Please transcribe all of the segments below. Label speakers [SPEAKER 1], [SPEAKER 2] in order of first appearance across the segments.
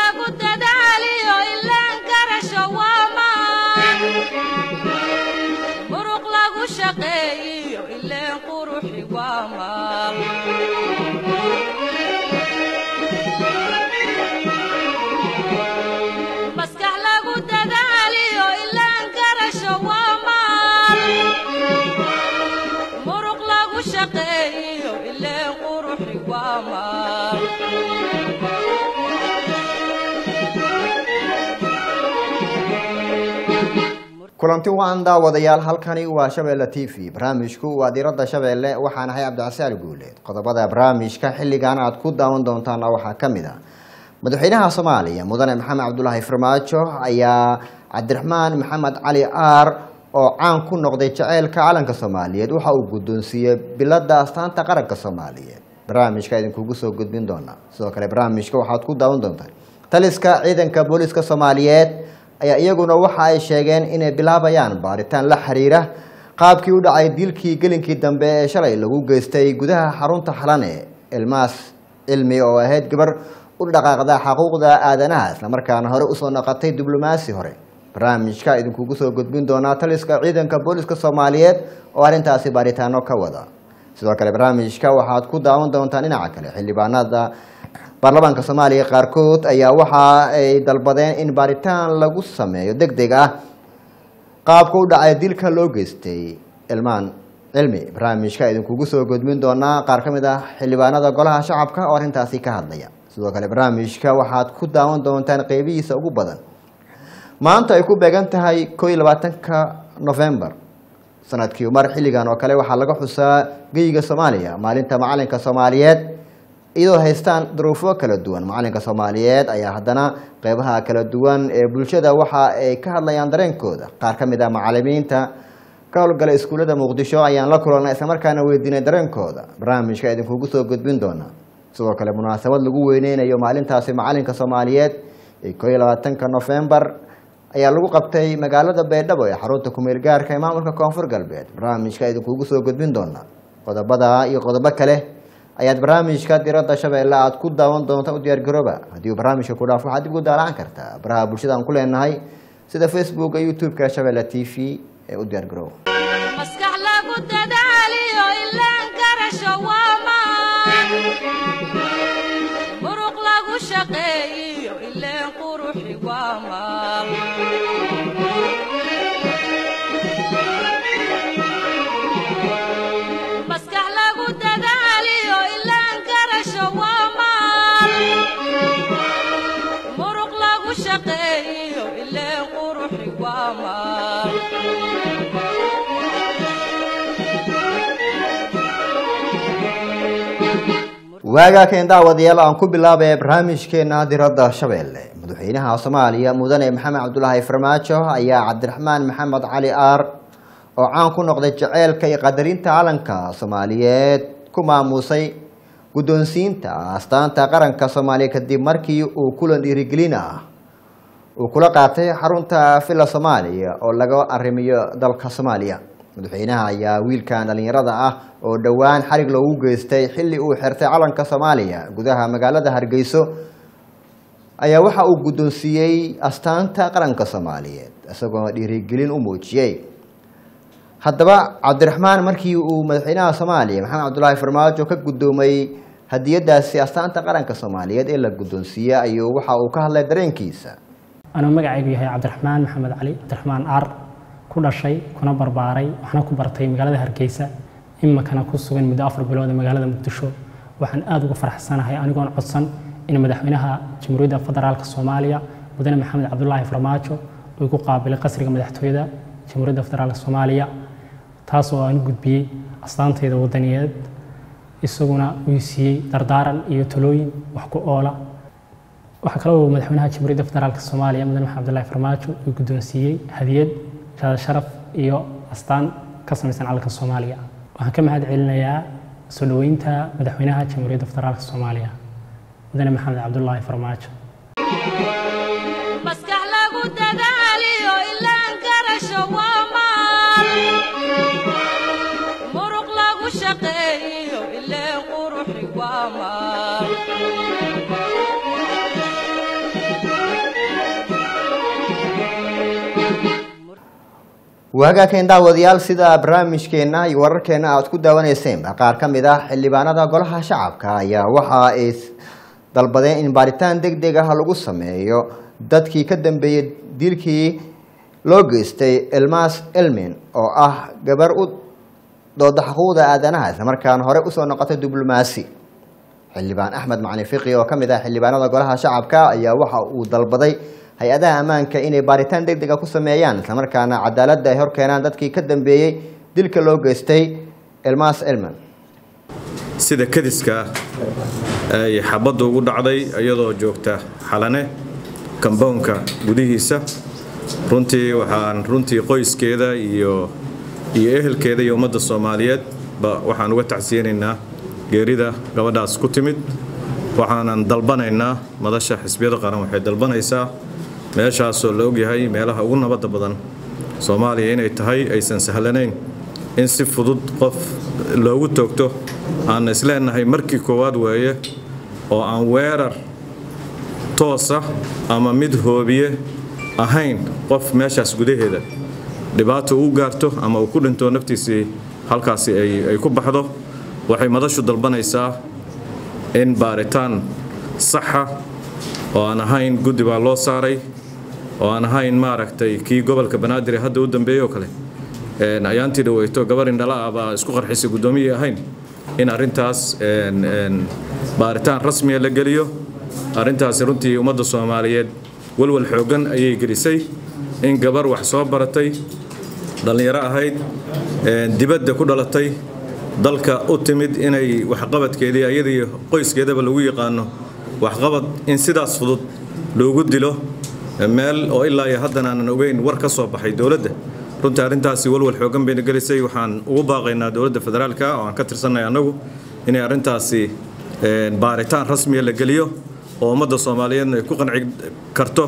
[SPEAKER 1] lagu dadaaliyo ilaan garasho waa maan muruq lagu shaqeeyiyo ileen quruxi waa maal maskax lagu dadaaliyo ilaan garasho waa maal muruq lagu shaqeeyiyo ileen quruxi waa maal
[SPEAKER 2] kulanti waan daawadayaal halkani waa shabeelle t v barnaamijku waa diradda shabeelle waxaan ahay cabdicasaal guuleed qodobada barnaamijka xilligan aad ku daawan doontaana waxaa ka mid ah madaxweynaha soomaaliya mudane maxamed cabdulaahi farmaajo ayaa cabdiraxmaan maxamed cali aar oo caan ku noqday jaceylka calanka soomaaliyeed waxa uu guddoonsiiyey bilada astaanta qaranka soomaaliyeed barnaamijka idinkugu soo gudbin doona sidoo kale barnaamijka waxaad ku daawan doontaan taliska ciidanka booliska soomaaliyeed ayaa iyaguna waxa ay sheegeen inay bilaabayaan baaritaan la xiriira qaabkii u dhacay dilkii gelinkii dambe ee shalay lagu geystay gudaha xarunta xalane ilmaas cilmi oo ahayd gabar u dhaqaaqda xuquuqda aadanaha islamarkaana hore usoo noqotay diblomaasi hore barnaamijka idinkugu soo gudbin doonaa taliska ciidanka booliska soomaaliyeed oo arrintaasi baaritaano ka wada sidoo kale barnaamijka waxaad ku daawan doontaan dhinaca kale xildhibaanada baarlamaanka soomaaliya qaarkood ayaa waxa ay dalbadeen in baaritaan lagu sameeyo deg deg ah qaabka u dhacay dilka loo geystay ilmaan cilmi barnaamijka idinkugu soo gudbin doonaa qaar ka mid ah xildhibaanada golaha shacabka oo arrintaasi ka hadlaya sidoo kale barnaamijka waxaad ku daawan doontaan qeybihiisa ugu badan maanta ay ku beegan tahay koo iyo labaatanka novembar sanadkii mar xilligan oo kale waxaa laga xusaa geyiga soomaaliya maalinta macalinka soomaaliyeed iyadoo haystaan duruufo kala duwan macalinka soomaaliyeed ayaa haddana qeybaha kala duwan ee bulshada waxa ay ka hadlayaan dareenkooda qaar ka mid ah macalimiinta ka howlgala iskuullada muqdisho ayaan la kulannay islamarkaana weydiinay dareenkooda barnaamijka idinkugu soo gudbin doona sidoo kale munaasabad lagu weyneynayo maalintaasi macalinka soomaaliyeed ee koo iyo labaatanka nofembar ayaa lagu qabtay magaalada baydhabo ee xarunta kumeel gaarka ee maamulka koonfur galbeed barnaamijka idinkugu soo gudbin doona qodobada iyo qodobo kale ayaad barnaamijka diradda shabeelle aad ku daawan doonta u diyaargarooba haddii uu barnaamijka ku dhaafo waxaad dib ugu daalaan kartaa baraha bulshada aan ku leenahay sida facebooka youtube-ka shabeelle t v ee u diyaargarooba
[SPEAKER 1] maskax lagu dadaaliyo ilaan garasho waa maan muruq lagu shaqeeyiyo ileen quruxi waa maal maskax lagu dadaaliyo ilaan garasho waa maal muruq lagu shaqeeyiyo ileen quruxi waa maal
[SPEAKER 2] waagaa keen daawadayaal aan ku bilaabaya barnaamijkeena diradda shabeelle madaxweynaha soomaaliya mudane maxamed cabdulaahi farmaajo ayaa cabdiraxmaan maxamed cali aar oo caan ku noqday jaceylka iyo qadarinta calanka soomaaliyeed ku maamuusay guddoonsiinta astaanta qaranka soomaaliya kadib markii uu kulan dhiirigelin ah uu kula qaatay xarunta villa soomaaliya oo laga arrimiyo dalka soomaaliya madaxweynaha ayaa wiilkan dhallinyarada ah oo dhowaan xarig loogu geystay xilli uu xirtay calanka soomaaliya gudaha magaalada hargeyso ayaa waxa uu guddoonsiiyey astaanta qaranka soomaaliyeed isagoo dhiirigelin u muujiyey haddaba cabdiraxmaan markii uu madaxweynaha soomaaliya maxamed cabdulaahi farmaajo ka guddoomay hadiyadaasi astaanta qaranka soomaaliyeed ee la guddoonsiiyey ayuu waxa uu ka hadlay dareenkiisa
[SPEAKER 3] anuu magacaygu yahay cabdiraxmaan maxamed cali cabdiraxmaan aar ku dhashay kuna barbaaray waxna ku bartay magaalada hargeysa iminkana ku sugan muddo afar bilood ee magaalada muqdisho waxaan aada uga faraxsanahay anigoon codsan in madaxweynaha jamhuuriyadda federaalk soomaaliya mudane maxamed cabdulaahi farmaajo uu ku qaabilay qasriga madaxtooyada jamhuuriyadda federaalk soomaaliya taas oo aan u gudbiyey astaantayda wadaniyeed isaguna uu siiyey dardaaran iyo talooyin wax ku oola waxaa kale oo madaxweynaha jamhuuriyadda federaalk soomaaliya mudane maxamed cabdulaahi farmaajo uu guddoonsiiyey hadiyad shaada sharaf iyo astaan ka samaysan calanka soomaaliya waxaan ka mahad celinayaa soo dhoweynta madaxweynaha jamhuuriyadda federaalk soomaaliya mudane maxamed cabdulaahi farmaajo
[SPEAKER 1] maskax lagu dadaaliyo ilaan garasho waa maal muruq lagu shaqeeyiyo ileen quruxi waa maal
[SPEAKER 2] waagaakeen daawadayaal sida barnaamijkeena iyo wararkeena aad ku daawaneyseenba qaar ka mid ah xildhibaanada golaha shacabka ayaa waxa ay dalbadeen in baaritaan deg deg ah lagu sameeyo dadkii ka dambeeyey dilkii loo geystay elmas elmin oo ah gabar u dooda xuquuqda aadanaha islamarkaana hore usoo noqotay diblomaasi xildhibaan axmed macali fiqi oo ka mid ah xildhibaanada golaha shacabka ayaa waxa uu dalbaday hay-adaha ammaanka inay baaritaan deg dega ku sameeyaan islamarkaana cadaaladda ay horkeenaan dadkii ka dambeeyey dilka loo geystay elmas elman
[SPEAKER 4] sida kadiska ay xabadda ugu dhacday iyadoo joogta xalane kambownka gudihiisa runtii waxaan runtii qoyskeeda iyo iyo ehelkeeda iyo ummadda soomaaliyeed ba waxaan uga tacsiyanaynaa geerida gabadhaas ku timid waxaanan dalbanaynaa madasha xisbiyada qaran waxay dalbanaysaa meeshaasoo la ogyahay meelaha ugu nabadda badan soomaaliya inay tahay aysan sahlanayn in si fudud qof loogu toogto aan isleenahay markii koowaad weeye oo aan weerar toosa ama mid hoobiye ahayn qof meeshaas gudaheeda dhibaato uu gaarto ama uu ku dhinto naftiisii halkaasi ay ku baxdo waxay madashu dalbanaysaa in baaritaan saxa oo aan ahayn guddi baa loo saaray oo aan ahayn maaragtay kii gobolka banaadir hadda u dambeeyey oo kale ayaantii dhaweyto gabar indhala ah baa isku qarxisay guddoomiyii ahayn in arrintaas baaritaan rasmiya la geliyo arrintaasi runtii ummadda soomaaliyeed walwal xooggan ayay gelisay in gabar wax soo baratay dhallinyaro ahayd dibadda ku dhalatay dalka u timid inay waxqabadkeedii ayadii qoyskeedaba lagu yaqaano waxqabad in sidaas fudud loogu dilo meel oo ilaa iyo haddana aanan ogeyn war ka soo baxay dowladda runtii arrintaasi walwal xooggan bayna gelisay waxaan ugu baaqaynaa dowladda federaalka oo aan ka tirsanay annagu inay arrintaasi baaritaan rasmiya la geliyo oo ummadda soomaaliyeedna ay ku qanci karto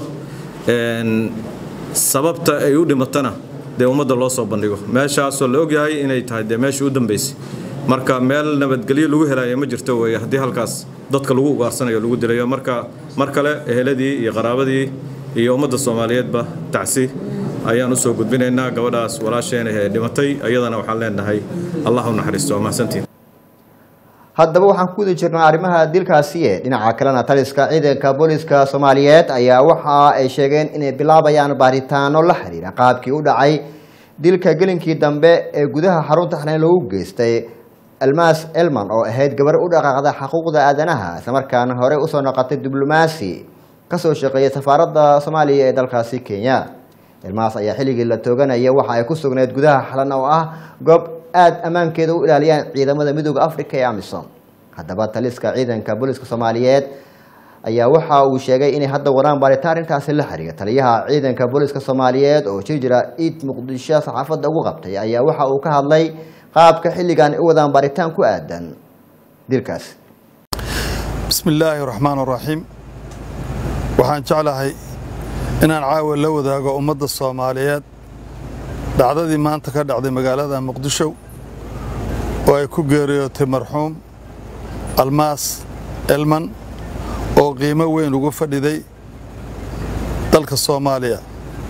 [SPEAKER 4] sababta ay u dhimatana dee ummadda loo soo bandhigo meeshaasoo la ogyahay inay tahay dee meeshii u dambaysay marka meel nabadgelyo lagu helayo ma jirto weeye haddii halkaas dadka lagu ugaarsanayo lagu dilayo marka mar kale eheladii iyo qaraabadii iyo ummadda soomaaliyeedba tacsi ayaan usoo gudbinaynaa gabadhaas walaasheena ee dhimatay ayadana waxaan leenahay allah u naxariisto waa mahadsantiin
[SPEAKER 2] haddaba waxaan ku guda jirnaa arrimaha dilkaasi ee dhinaca kalena taliska ciidanka booliska soomaaliyeed ayaa waxa ay sheegeen inay bilaabayaan baaritaano la xiriira qaabkii u dhacay dilka gelinkii dambe ee gudaha xarunta xanayn lagu geystay almas elman oo ahayd gabar u dhaqaaqda xuquuqda aadanaha islamarkaana hore usoo noqotay diblomaasi kasoo shaqeeyay safaaradda soomaaliya ee dalkaasi kenya elmaas ayaa xilligii la tooganaya waxa ay ku sugnayd gudaha xalan oo ah goob aada ammaankeeda u ilaaliyaan ciidamada midooda africa ee amisom haddaba taliska ciidanka booliska soomaaliyeed ayaa waxa uu sheegay inay hadda wadaan baaritaan arrintaasi la xiriira taliyaha ciidanka booliska soomaaliyeed oo jir jira iid muqdisho saxaafadda ugu qabtay ayaa waxa uu ka hadlay qaabka xilligan ay u wadaan baaritaan ku aadan dilkaas
[SPEAKER 5] bismi illaahi raxmaan raxiim waxaan jeclahay inaan caawa la wadaago ummadda soomaaliyeed dhacdadii maanta ka dhacday magaalada muqdisho oo ay ku geeriyootay marxuum almaas elman oo qiimo weyn ugu fadhiday dalka soomaaliya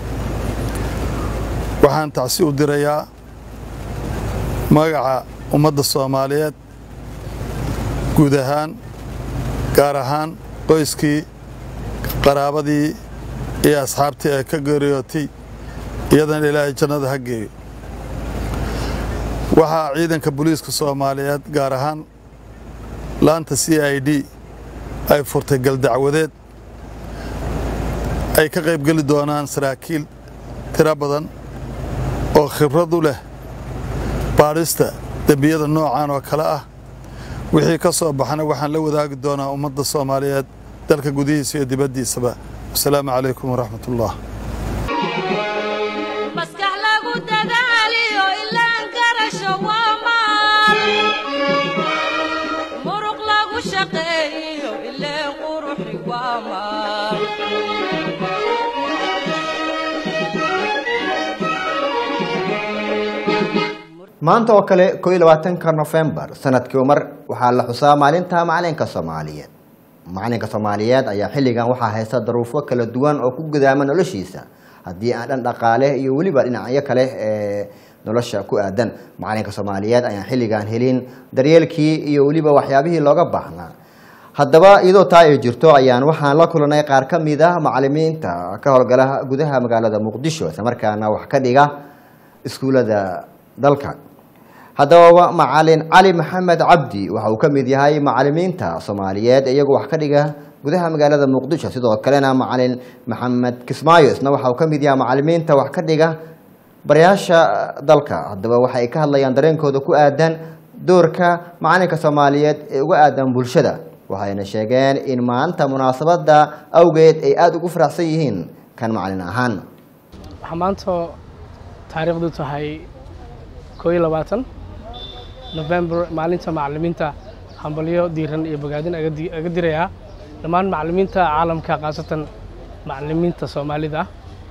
[SPEAKER 5] waxaan tacsi u dirayaa magaca ummadda soomaaliyeed guud ahaan gaar ahaan qoyskii qaraabadii iyo asxaabtii ay ka geeriyootay iyadana ilaahay jannada ha geeyo waxaa ciidanka booliiska soomaaliyeed gaar ahaan laanta c i d ay furtay galdacwadeed ay ka qaybgeli doonaan saraakiil tiro badan oo khibrad u leh baadhista dembiyada noocan oo kale ah wixii ka soo baxana waxaan la wadaagi doonaa ummadda soomaaliyeed dalka gudihiisa iyo dibaddiisaba wasalaamu calaykum waraxmat ullah
[SPEAKER 1] maskax lagu dadaaliyo ilaan karasho waa maal muruq lagu shaqeeyo ileen quruxi waa maal
[SPEAKER 2] maanta oo kale ko iyo labaatanka nofembar sanadkii mar waxaa la xusaa maalinta macalinka soomaaliyeed macalinka soomaaliyeed ayaa xilligan waxaa haysta daruufo kala duwan oo ku gudaama noloshiisa haddii aan dhan dhaqaale iyo weliba dhinacyo kale ee nolosha ku aadan macalinka soomaaliyeed ayaan xilligan helin daryeelkii iyo weliba waxyaabihii looga baahnaa haddaba iyadoo taa ay jirto ayaan waxaan la kulanay qaar ka mid ah macalimiinta ka howlgala gudaha magaalada muqdisho islamarkaana wax ka dhiga iskuullada dalka haddaba macalin cali maxamed cabdi waxa uu ka mid yahay macalimiinta soomaaliyeed iyagu wax ka dhiga gudaha magaalada muqdisho sidoo kalena macalin maxamed kismaayo isna waxa uu ka mid yahay macalimiinta wax ka dhiga barayaasha dalka haddaba waxa ay ka hadlayaan dareenkooda ku aadan doorka macalinka soomaaliyeed ee uga aadan bulshada waxayna sheegeen in maanta munaasabada awgeed ay aada ugu faraxsan yihiin kan macalin ahaan
[SPEAKER 6] waxaa maanta taariikhdu tahay koo iyo labaatan november maalinta macalimiinta hambalyo diiran iyo bogaadin aga di- aga dirayaa dhammaan macalimiinta caalamka khaasatan macalimiinta soomaalida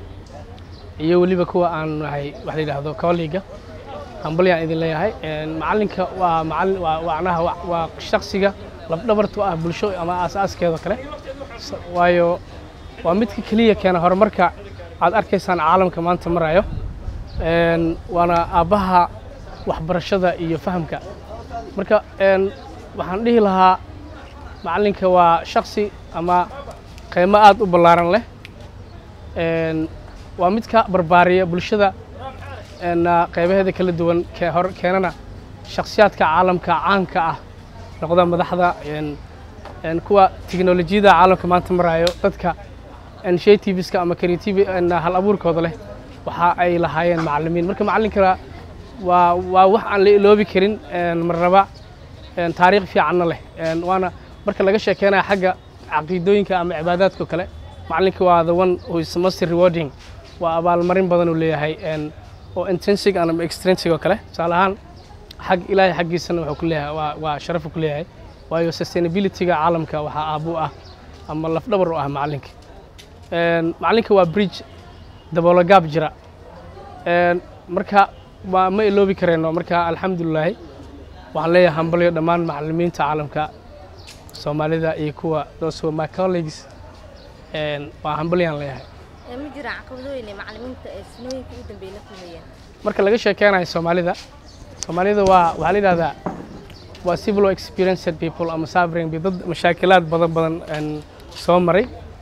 [SPEAKER 6] iyo weliba kuwa aan nahay wax la yidhaahdo colleaga hambalyaan idin leeyahay Een, macalinka waa macalin waa macnaha waa- waa shaksiga labdhabarta u ah bulsho ama aas-aaskeeda kale S- waayo waa midka keliya keena horumarka aad arkaysaan caalamka maanta marayo Een, waana aabbaha waxbarashada iyo fahamka marka een, waxaan dhihi lahaa macalinka waa shaksi ama qiimo aad u ballaaran leh Een, waa midka barbaariya bulshada een, qaybaheeda kala duwan ke- hor- keenana shakhsiyaadka caalamka caanka ah noqda madaxda een, een, kuwa tiknolojiyada caalamka maanta marayo dadka initiativeska ama creative een, hal abuurkooda leh waxa ay lahaayeen macalimiin marka macalinkana waa waa wax aan la iloobi karin een, marnaba een, taariikh fiicanna leh Een, waana marka laga sheekeynayo xagga caqiidooyinka ama cibaadaadka oo kale macalinka waa the one who is most rewarding waa abaalmarin badan uu leeyahay een, oo intrinsic ama extrinsic oo kale tusaale ahaan xag ilaahay xaggiisana wuxuu ku leeyahay waa, waa sharafu ku leeyahay waayo sustainability-ga caalamka waxaa aabu ah ama lafdhabar u ah macalinka Een, macalinka waa bridge daboolo gaab jira Een, marka ma ma iloobi kareyno marka alxamdulilaahi waxaan leeyahay hambalyo dhammaan macalimiinta caalamka soomaalida iyo kuwa those were my colleagues Een, waa hambalyaan leeyahay
[SPEAKER 7] Ee, ma jiraan caqabado weyn ee macalimiinta ee sanooyinka ugu dambeeyay la kulmayeen
[SPEAKER 6] marka laga sheekeynayo soomaalida soomaalida waa waxaa la yidhahdaa waa civil experienced people ama suffering dad mashaakilaad badan badan een, soo maray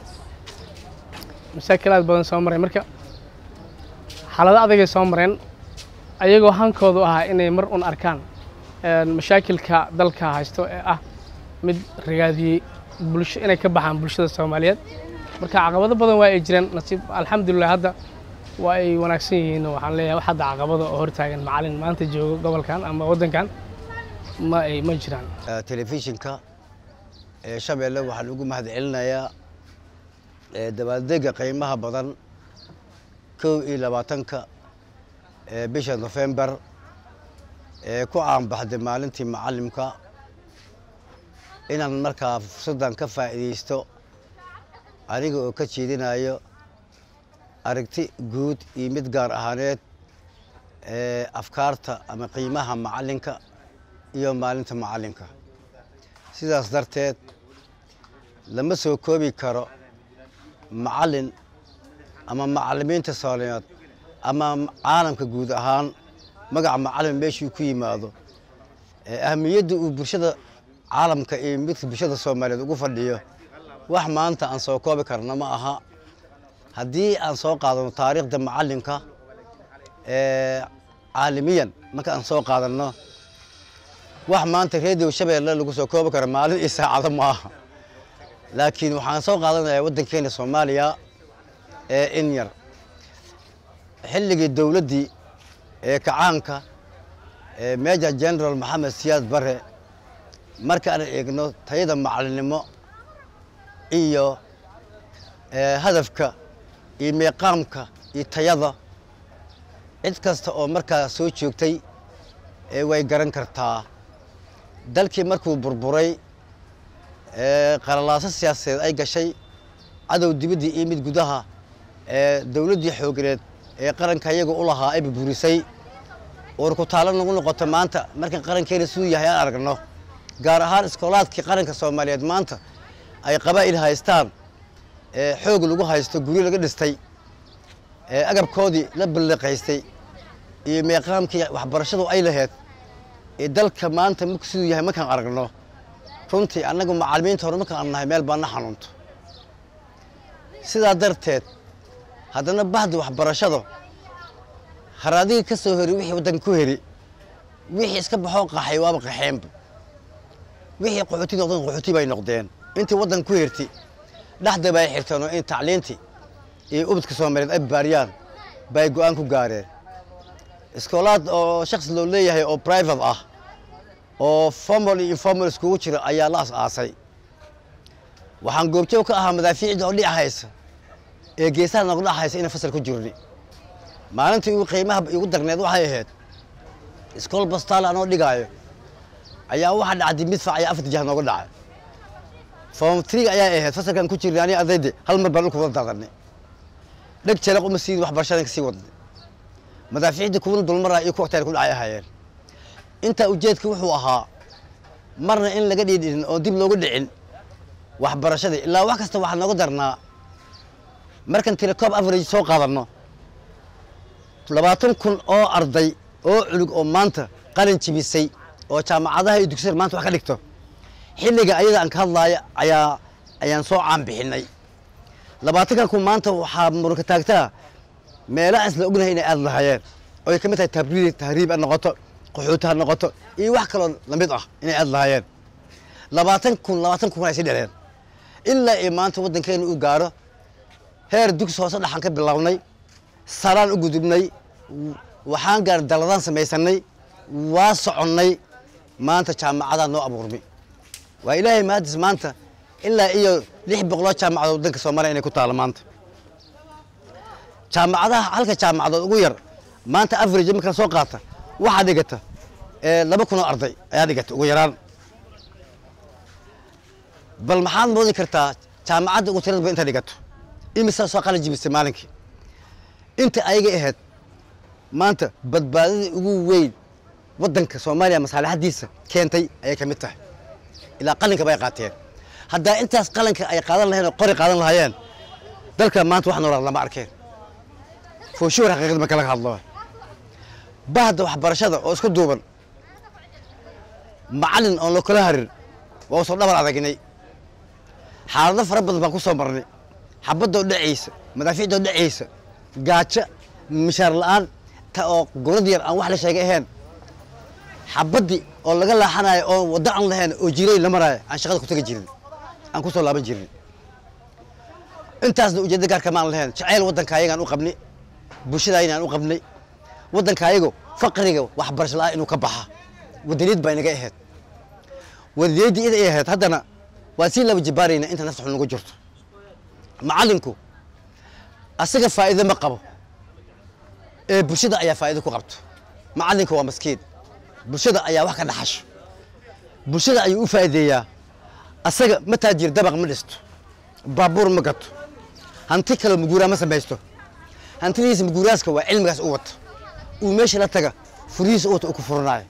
[SPEAKER 6] mashaakilaad badan soo maray marka xaalado adagay soo mareen ayagoo hankoodu ahaa inay mar un arkaan een, mashaakilka dalka haysto ee ah mid ragaadiyey bulsho inay ka baxaan bulshada soomaaliyeed marka caqabado badan waa ay jireen nasiib alxamdulilah hadda waa ay wanaagsan yihiin oo waxaan leeyahay wax hadda caqabado oo hortaagan macalin maanta joogo gobolkan ama waddankan ma ay ma jiraan
[SPEAKER 8] Eh, telefishinka ee shabeelle waxaan ugu mahadcelinayaa eh, dabaaldega qiimaha badan kow iyo labaatanka ee bisha nofembar ee ku caanbaxday maalintii macalimka inaan markaa fursaddan ka faa'iidaysto aniga oo ka jeedinayo aragti guud iyo mid gaar ahaaneed ee afkaarta ama qiimaha macalinka iyo maalinta macalinka sidaas darteed lama soo koobi karo macalin ama macalimiinta soomaaliyeed ama caalamka guud ahaan magaca macalin meeshuu ku yimaado ee ahamiyadda uu bulshada caalamka iyo midka bulshada soomaaliyeed ugu fadhiyo wax maanta aan soo koobi karna ma aha haddii aan soo qaadano taariikhda macalinka ee caalamiyan marka aan soo qaadanno wax maanta radio shabeelle lagu soo koobi karo maalin iyo saacado ma aha laakiin waxaan soo qaadanayaa waddankeena soomaaliya ee in yar xilligii dowladdii ee kacaanka ee major general maxamed siyaad bare markaan eegno tayada macalinimo iyo ee, hadafka iyo meeqaamka iyo tayada cid kasta oo markaa soo joogtay ee way garan kartaa dalkii markuu burburay ee, qalalaaso siyaasadeed ay gashay cadow dibaddii iyo mid gudaha ee dowladdii xooganeed ee qaranka iyaga u lahaa ay burburisay uur ku taalo nagu noqoto maanta marka qarankeena siduu yahay aan aragno gaar ahaan iskoolaadkii qaranka soomaaliyeed maanta ay qabaa'il haystaan ee xoog lagu haysto guryo laga dhistay ee agabkoodii la balliqaystay iyo meeqaamkii waxbarashadu ay lahayd ee dalka maanta marku siduu yahay markaan aragno runtii annagu macallimiinta hore markaan arnahay meel baa na xanuunto sidaa darteed haddana bahdi waxbarashada haradigii ka soo heri wixii waddanka ku heri wixii iska baxoo qaxay waaba qaxeenba wixii qaxooti noqdeen qaxooti bay noqdeen intii waddanka ku herti dhexda bay xirteen oo in tacliintii iyo ubadka soomaaliyeed ay baariyaan bay go'aan ku gaareen iskoolaad oo shakhsi loo leeyahay oo private ah oo formal iyo informal iskugu jira ayaa la as-aasay waxaan goobjoog ka ahaa madaafiicda oo dhic haysa ee geesaha nooga dhac haysa inaan fasal ku jirni maalintii ugu qiimaha igu darneed waxay ahayd iskool bastaal anoo dhigaayo ayaa waxaa dhacday midfac ayaa afar jah nooga dhacay form three ayaa ahayd fasalkan ku jirnay aniga ardayda hal mar baan dhulka wada daadanay dheg jeleq uma sii waxbarashadan ka sii wadnay madaafiicda kuwana dulmaraa iyo kuwa agteeda ku dhacay ahaayeen intaa ujeedka wuxuu ahaa marna in laga dhiidhin oo dib looga dhicin waxbarashadii ilaa wax kasta waxaa nooga darnaa markan telecom average soo qaadanno labaatan kun oo arday oo culug oo maanta qalin jibisay oo jaamacadaha iyo dugsiyada maanta wax ka dhigto xilliga ayada aan ka hadlaaya ayaa ayaan soo caanbixinay labaatankan kun maanta waxaa muranka taagtaa meelaha isla ognahay inay aad lahayeen oo ay ka mid tahay tabriid tahriib ha noqoto qaxooti ha noqoto iyo wax kaloo lamid ah inay aad lahayeen labaatan kun labaatan kun ay sii dheleen ilaa iyo maanta waddankeena uu gaaro heer dugsi hoose dhaxan ka bilownay saraan u gudubnay waxaan gaar daladaan samaysanay waa soconnay maanta jaamacadaa noo abuurmay waa ilaahay maadis maanta ilaa iyo lix boqoloo jaamacadood waddanka soomaaliya inay ku taalo maanta jaamacadaha halka jaamacadood ugu yar maanta average markaan soo qaata waxaa dhigata laba kun oo arday ayaa dhigata ugu yaraan bal maxaad moodi kartaa jaamacadda ugu tirada ba inta dhigato imisaa soo qalin jibisay maalinkii inta ayaga ahayd maanta badbaadada ugu weyn waddanka soomaaliya masaalixadiisa keentay ayay ka mid tahay ilaa qalinka bay qaateen haddaa intaas qalinka ay qaadan lahayeen oo qori qaadan lahaayeen dalka maanta wax noolaad lama arkeen fooshuwar xaqiiqda marka laga hadlo bahda waxbarashada oo isku duuban macallin oon loo kala harin waa usoo dhabar adagnay xaalado fara badan baan ku soo marnay xabadoo dhacaysa madaafiicdoo dhacaysa gaajo mishaar la'aan ta oo gurad yar aan wax la sheegay ahayn xabaddii oo laga laaxanayo oo waddo aan lahayn oo jiray la maraayo aan shaqada ku tegi jirin aan ku soo laaban jirin intaasna ujeedda gaarka maan lahayn jacayl waddanka ayagaan u qabnay bulshada ayaan u qabnay waddanka ayago faqriga waxbarasho la'aan inuu ka baxa wadaniyad baa inaga ahayd wadaniyaddii ida ay ahayd haddana waa sii laba jibaarayna inta nafta xun nagu jirto macallinku asaga faa'iido ma qabo ee bulshada ayaa faa'iido ku qabto macallinka waa maskiin bulshada ayaa wax ka dhaxasho bulshada ayuu u faa'iideeyaa asaga ma taajir dabaq ma dhisto baabuur ma gato hanti kaloo muguuraa ma samaysto hantidiisa muguuraaska waa cilmigaas u wata uu meesha la taga furihiisa u wata uu ku furanaayo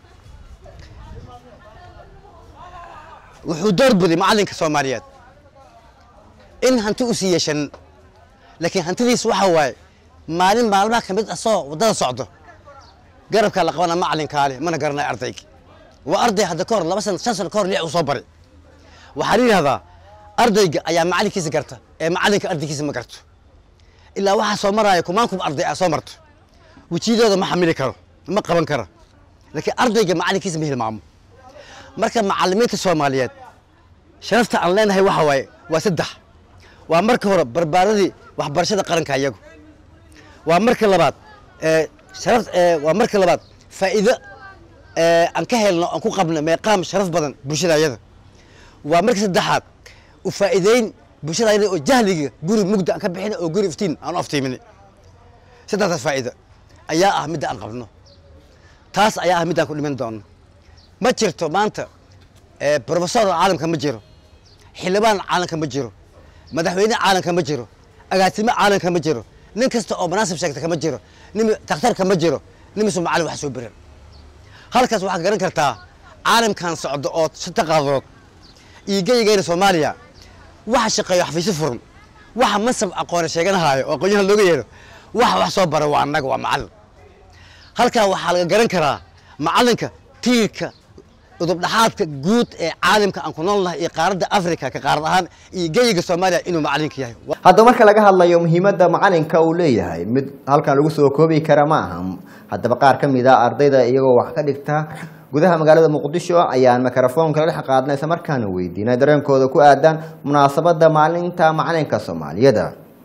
[SPEAKER 8] wuxuu door buday macallinka soomaaliyeed in hanti u sii yeeshan laakiin hantidiis waxa waaye maalin maalmaha ka mid asoo waddada socdo garabkaa la qabana macallinkaale mana garanayo ardayga waa arday hadda ka hor laba sana shan sano ka hor lix uu soo baray waxaa la yidhahdaa ardayga ayaa macallinkiisa garta ee macallinka ardaygiisa ma garto ilaa waxaa soo maraayo kumaankum arday aa soo marto wejiyadooda ma xamili karo ma qaban karo laakiin ardayga macallinkiisa ma hilmaamo marka macallimiinta soomaaliyeed sharafta aan leenahay waxa waaye waa saddex waa marka hore barbaaradii waxbarashada qaranka iyagu waa marka labaad sharaf waa marka labaad faa'iido aan ka helno aan ku qabno meeqaam sharaf badan bulshada ayada waa marka saddexaad u faa'iideyn bulshada ayada oo jahliga guri mugda aan ka bixin oo guri iftiin aan u aftiimin saddexdaas faa'iido ayaa ah midda aan qabno taas ayaa ah middaan ku dhiman doono ma jirto maanta brofesor caalamka ma jiro xildhibaan caalamka ma jiro madaxweyne caalamka ma jiro agaasimo caalamka ma jiro nin kasta oo manaasib sheegta kama jiro nin takhtarka ma jiro nimisuu macallin wax soo biran halkaas waxaad garan kartaa caalamkan socdo oo shanta qaadood iyo geyigeyna soomaaliya waxa shaqeeyo xafiisyo furan waxa mansab aqoone sheeganahaayo oo aqoonyahan looga yeedho wax wax soo bara waa annaga waa macallin halkaa waxaa laga garan karaa macallinka tiirka udubdhaxaadka guud ee caalamka aan ku noolnahay iyo qaaradda afrika ka qaarad ahaan iyo geyiga soomaaliya inuu macallinka yahay
[SPEAKER 2] haddaba marka laga hadlayo muhiimadda macalinka uu leeyahay mid halkan lagu soo koobi kara ma aha haddaba qaar ka mid a ardayda iyagoo wax ka dhigta gudaha magaalada muqdisho ayaan mikrofoonka la dhex qaadnay isla markaana weydiinay dareenkooda ku aadan munaasabadda maalinta macalinka soomaaliyeed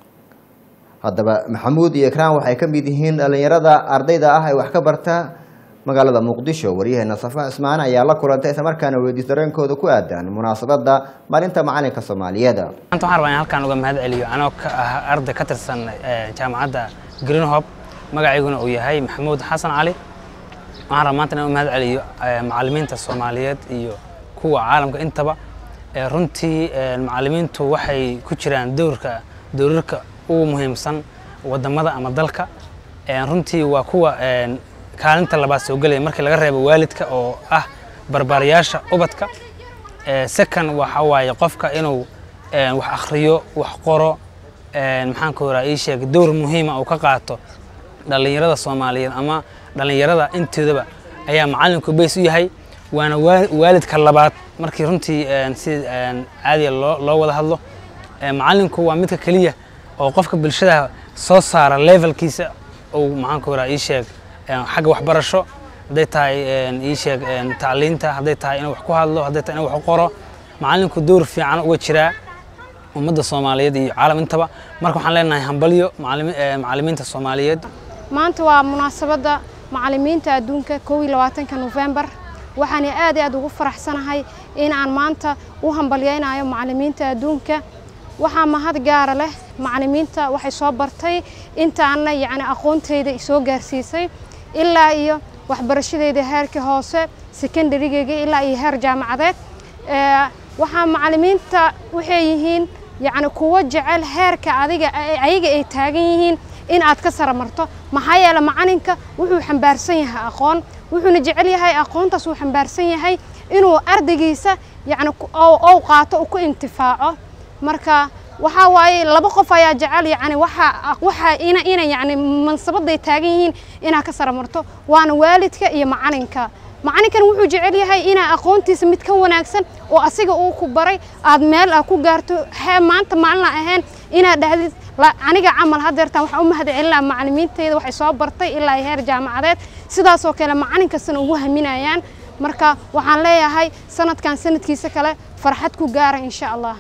[SPEAKER 2] haddaba maxamuud iyo ikraan waxay ka mid yihiin dhallinyarada ardayda ah ee wax ka barta magaalada muqdisho waryaheena safa cismaan ayaa la kulantay isla markaana weydiis dareenkooda ku aadan munaasabadda maalinta macalinka soomaaliyeed
[SPEAKER 9] maanta waxaan rabaa in halkaan uga mahad celiyo anoo ka ah arday ka tirsan eh, jaamacadda greenhope magacayguna uu yahay maxamuud xasan cali waxaan rabaa maanta inaan u mahad celiyo eh, macallimiinta soomaaliyeed iyo kuwa caalamka intaba Eh, runtii eh, macallimiintu waxay ku jiraan dowrka dowrarka ugu muhiimsan wadamada ama dalka Eh, runtii waa kuwa eh, kaalinta labaad soo gelaya markii laga reebo waalidka oo ah barbaarayaasha ubadka Eh, second waxa waaye qofka inuu eh, wax akhriyo wax qoro eh, maxaan ku horaa ii sheeg dowr muhiima uu ka qaato dhallinyarada soomaaliyeed ama dhallinyarada inteedaba ayaa macallinku bays u yahay waana waa- waalidka labaad markii runtii eh, si eh, caadiya loo loo wada hadlo Eh, macallinku waa midka keliya oo qofka bulshada soo saara levelkiisa uu maxaan ku horaa ii sheeg eh, xagga waxbarasho hadday tahay eh, ii sheeg eh, tacliinta hadday tahay inuu wax ku hadlo hadday tahay inuu wax u qoro macallinku dowr fiican uga jiraa ummadda soomaaliyeed iyo caalam intaba marka waxaan leenahay hambalyo macallimi- eh, macallimiinta soomaaliyeed
[SPEAKER 10] maanta waa munaasabadda macallimiinta adduunka kow iyo labaatanka nofembar waxaan aad iyo aad ugu faraxsanahay in aan maanta u hambalyaynayo macallimiinta adduunka waxaa mahad gaara leh macallimiinta waxay soo bartay intaana yacni aqoontayda soo gaarsiisay ilaa iyo waxbarashadeyda heerka hoose secondarygeyga ilaa iyo heer jaamacadeed Ee, waxaa macallimiinta waxay yihiin yacni kuwo jecel heerka adiga ayaga ay taagan yihiin in aad ka sara marto maxaa yeele macalinka wuxuu xambaarsan yahay aqoon wuxuuna jecel yahay aqoontaas uu xambaarsan yahay inuu ardaygiisa yacni ku- oo oo qaato uu ku intifaaco marka waxaa waaye laba qof ayaa jecel yacni waxa waxa ina ina yacni mansabaday taagan yihiin inaa ka sara marto waana waalidka iyo macalinka macalinkan wuxuu jecel yahay inaa aqoontiisa mid ka wanaagsan oo asiga uu ku baray aad meel ah ku gaarto hee maanta maalin aan ahayn inaad dhahdid "La- aniga camal hadeertaan waxaan u mahad celinaa macallimiintayda waxay soo bartay ilaa iyo heer jaamacadeed sidaasoo kale macalin kastana ugu haminayaan marka waxaan leeyahay sanadkan sanadkiisa kale farxad ku gaara insha allah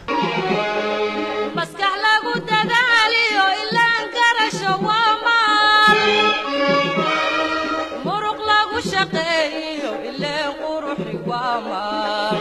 [SPEAKER 1] maskax lagu dadaaliyo ilaan garasho waa maal muruq lagu shaqeeyo ileen quruxi waa maal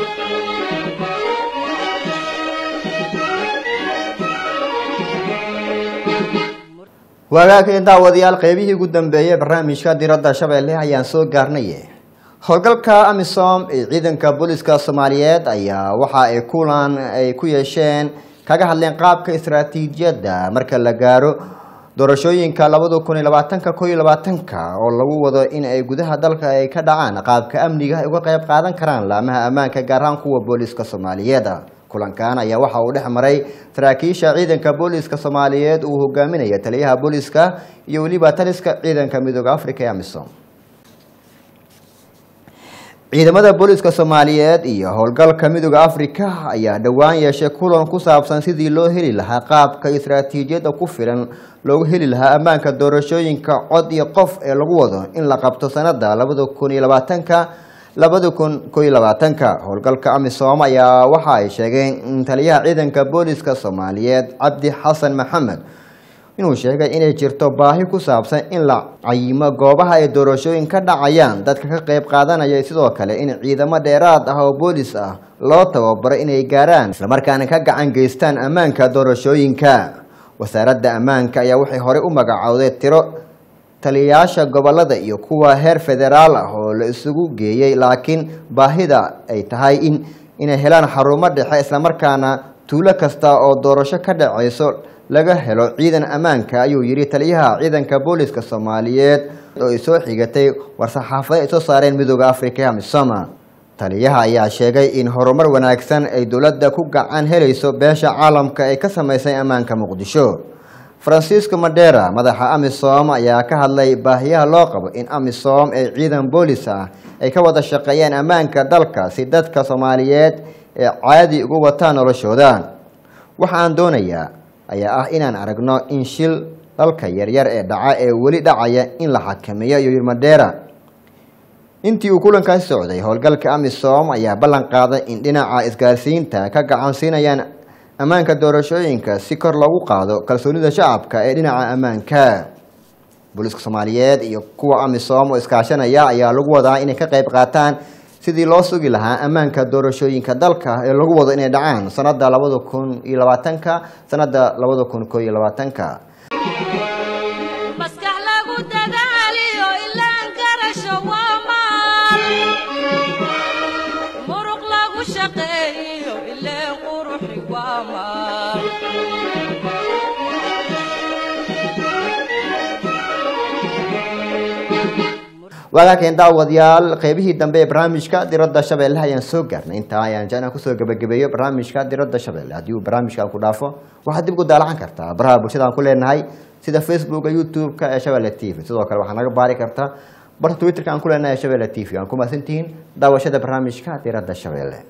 [SPEAKER 2] waagaageen daawadayaal qeybihii ugu dambeeyey barnaamijka diradda shabeelle ayaan soo gaarnay howlgalka amisom ee ciidanka booliska soomaaliyeed ayaa waxa ay kulan ay ku yeesheen kaga hadleen qaabka istaraatiijiyadda marka la gaaro doorashooyinka labada kun iyo labaatanka ko iyo labaatanka oo lagu wado in ay gudaha dalka ay ka dhacaan qaabka amniga ay uga qayb qaadan karaan laamaha ammaanka gaar ahaan kuwa booliska soomaaliyeed kulankan ayaa waxa uu dhex maray saraakiisha ciidanka booliska soomaaliyeed uu hogaaminaya taliyaha booliska iyo weliba taliska ciidanka midooda africa ee amisom ciidamada booliska soomaaliyeed iyo howlgalka midooda africa ayaa dhowaan yeeshay kulan ku saabsan sidii loo heli lahaa qaabka istaraatiijiyadda ku filan loogu heli lahaa ammaanka doorashooyinka cod iyo qof ee lagu wado in la qabto sanada labada kun iyo labaatanka labada kun ko iyo labaatanka howlgalka amisom ayaa waxa ay sheegeen in taliyaha ciidanka booliska soomaaliyeed cabdi xasan maxamed inuu sheegay inay jirto baahi ku saabsan in la cayimo goobaha ay doorashooyin ka dhacayaan dadka ka qayb qaadanaya sidoo kale in ciidamo dheeraad ah oo boolis ah loo tababaro inay gaaraan islamarkaana ka gacan geystaan ammaanka doorashooyinka wasaaradda ammaanka ayaa waxay horey u magacowday tiro taliyayaasha gobolada iyo kuwa heer federaal ah oo la isugu geeyey laakiin baahida ay tahay in inay helaan xarumo dhexe islamarkaana tuulo kasta oo doorasho ka dhacayso laga helo ciidan ammaanka ayuu yidhi taliyaha ciidanka booliska soomaaliyeed oo ay soo xigatay war-saxaafada ay soo saareen midooda africa amisoma taliyaha ayaa sheegay in horumar wanaagsan ay dowladda ku gacan helayso beesha caalamka ee ka samaysay ammaanka muqdisho francisco madera madaxa amisom ayaa ka hadlay baahiyaha loo qabo in amisom ee ciidan boolis ah ay ka wada shaqeeyaan ammaanka dalka si dadka soomaaliyeed ee caadi ugu wataan noloshooda waxa aan doonayaa ayaa ah inaan aragno in shil dalka yaryar ee dhaca ee weli dhacaya in la xakameeyo iyo yiri madera intii uu kulankaasi socday howlgalka amisom ayaa ballan qaaday in dhinaca isgaarsiinta ka gacansiinayaan ammaanka doorashooyinka si kor loogu qaado kalsoonida shacabka ee dhinaca ammaanka booliiska soomaaliyeed iyo kuwa amisom oo iskaashanaya ayaa lagu wadaa inay ka qayb qaataan sidii loo sugi lahaa ammaanka doorashooyinka dalka ee lagu wado inay dhacaan sanada labada kun iyo labaatanka sanada labada kun koo iyo labaatanka
[SPEAKER 1] maskax lagu dadaaliyo ilaan garasho waa maal muruq lagu shaqeeyo ileen quruxi waa maal
[SPEAKER 2] waagaakeen daawadayaal qeybihii dambe ee barnaamijka diradda shabeelle ayaan soo gaarnay intaa ayaan jecnaa kusoo gabagabeeyo barnaamijka diradda shabeelle haddii uu barnaamijka ku dhaafo waxaad dib ugu daalacan kartaa baraha bulshada aan ku leenahay sida facebooka youtube-ka ee shabeelle t v sidoo kale waxaa naga baari kartaa barta twitterka aan ku leenahay ee shabeelle t v aan ku mahadsantihiin daawashada barnaamijka diradda shabeelle